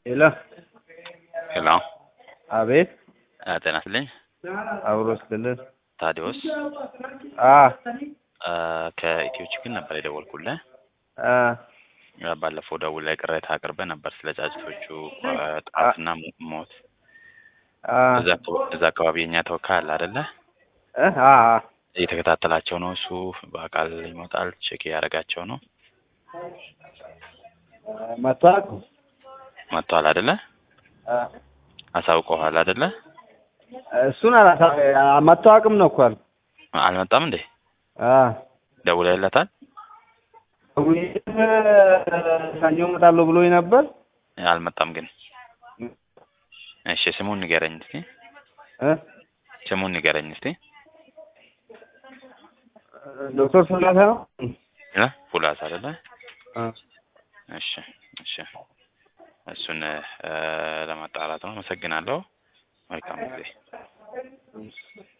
ሄሎ ሄሎ አቤት እ ጤና ይስጥልኝ አብሮ ስትልን ታዲዮስ አ እ ከኢትዮ ችግር ነበር የደወልኩልህ አ እ ባለፈው ደውለህ ቅሬታ አቅርበህ ነበር ስለ ጫጭቶቹ እ ጥቃትና ሞት አ እዛ አካባ- እዛ አካባቢ የኛ ተወካይ አለ አይደለ እ አ አ እየተከታተላቸው ነው እሱ በአካል ይመጣል ቼክ እያደረጋቸው ነው መጥቷል መጥቷል አይደለ አ አሳውቀዋል አይደለ እሱን አላሳ መታወቅም ነው እኮ አልኩ። አልመጣም እንዴ አ ደውለህለታል ውይይት ሰኞ እመጣለሁ ብሎኝ ነበር። አልመጣም ግን እሺ ስሙን ንገረኝ እስቲ እ ስሙን ንገረኝ እስቲ ዶክተር ስላሴ ነው። እ ፉላስ አይደለ አ እሺ እሺ እሱን እ ለማጣራት ነው አመሰግናለሁ መልካም ጊዜ